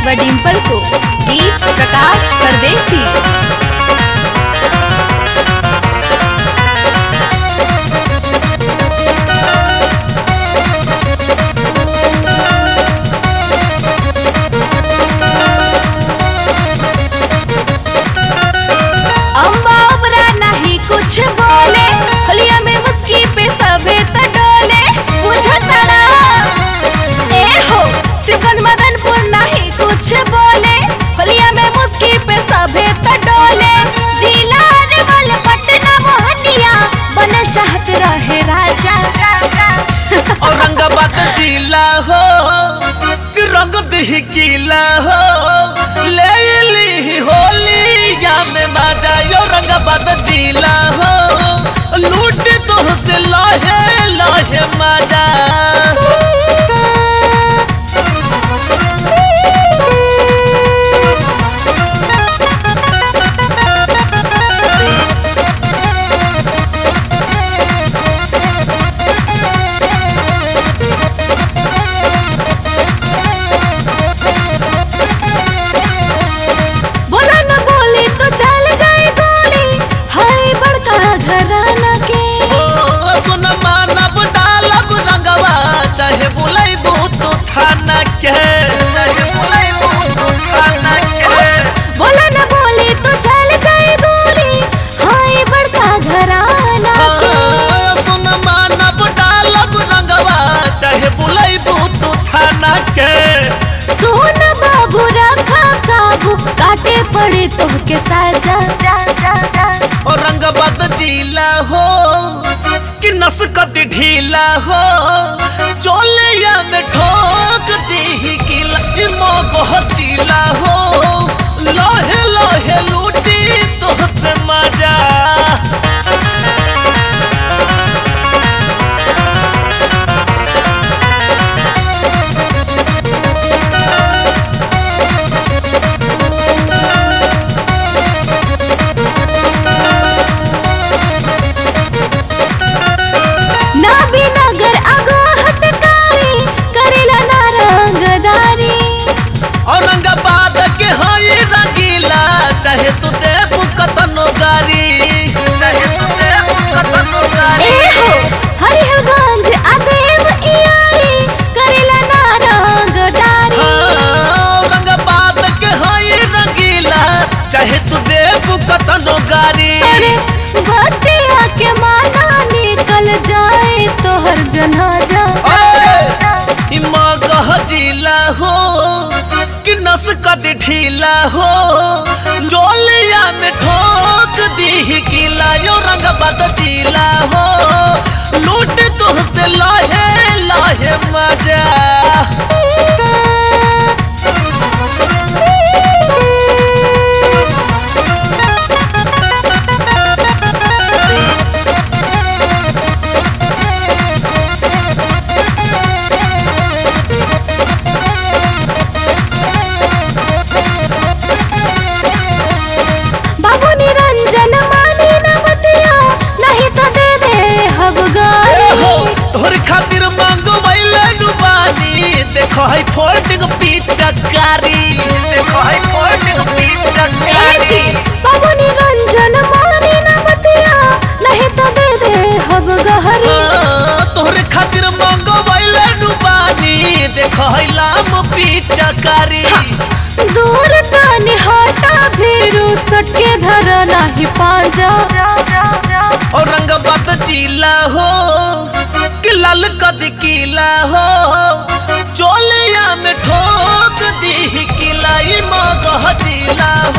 व डिम्पल को गीत प्रकाश परदेसी अम्बा अमरा नहीं कुछ बोले होलिया में मुस्की पे सभे त डोले बुझतरा ए हो सिकंद मदनपुर नहीं कुछ बोले होलिया में मुस्की पे सभे त डोले जिला अरवल पटना मोहनिया बनल चाहत रहे राजा औरंगाबाद जिला हो कि रंग दही गीला हो ले ली होली या में मजा औरंगाबाद जिला हो लूट तो से लहे लहे मजा बोला न बोली तो चल जाए गोली हाय बड़का घराना के ओ सुन मानब डालब रंगवा चाहे बुलाई तू थाना के चाहे बुलाई तू थाना के बोला न बोली तो चल जाए गोली हाय बड़का घराना के हाँ, सुन मानब डालब रंगवा चाहे बुलाई तू थाना के सोन बाबू रखा काबू काटे पड़े तो के साजा औरंगाबाद जिला हो कि नसकत ढीला हो चोलिया में ठोक दी किला मोगह जिला हो लोहे लोहे लूटी तो से मजा ना भी नगर आगो हटकारी करेला ना रंगदारी औरंगाबाद के हई रंगीला चाहे तू देबू कतनो गारी चाहे तू देबू कतनो गारी ए हो हरिहरगंज आदेव इयारी करेला ना रंगदारी हाँ, औरंगाबाद के हई रंगीला चाहे तू देबू कतनो गारी अरे बतिया के माना निकल जाए तोहर जनाजा ओए, ई मगह जिला हो कि नस कद ढीला हो जोलिया में ठोक दी किला औरंगाबाद जिला हो लूट तो से लाहे लाहे मजा बाबू निरंजन मानी न बतिया नहीं तो दे दे हब ए हो गाली तोहर खातिर मंगवाइले नुबानी देखो है फोल्डिंग पिचकारी देखो है फोल्डिंग ए जी बाबू निरंजन मानी न बतिया नहीं तो दे दे हब गहरी हाँ, तोहरे खातिर मंगवाइले नुबानी देखो है लाम पिचकारी दूर तानी हटा भीरू सटके धर नाही पांजा औरंगाबाद जिला हो कि लाल कद किला हो चोलिया में ठोक दी किला ई मगह जिला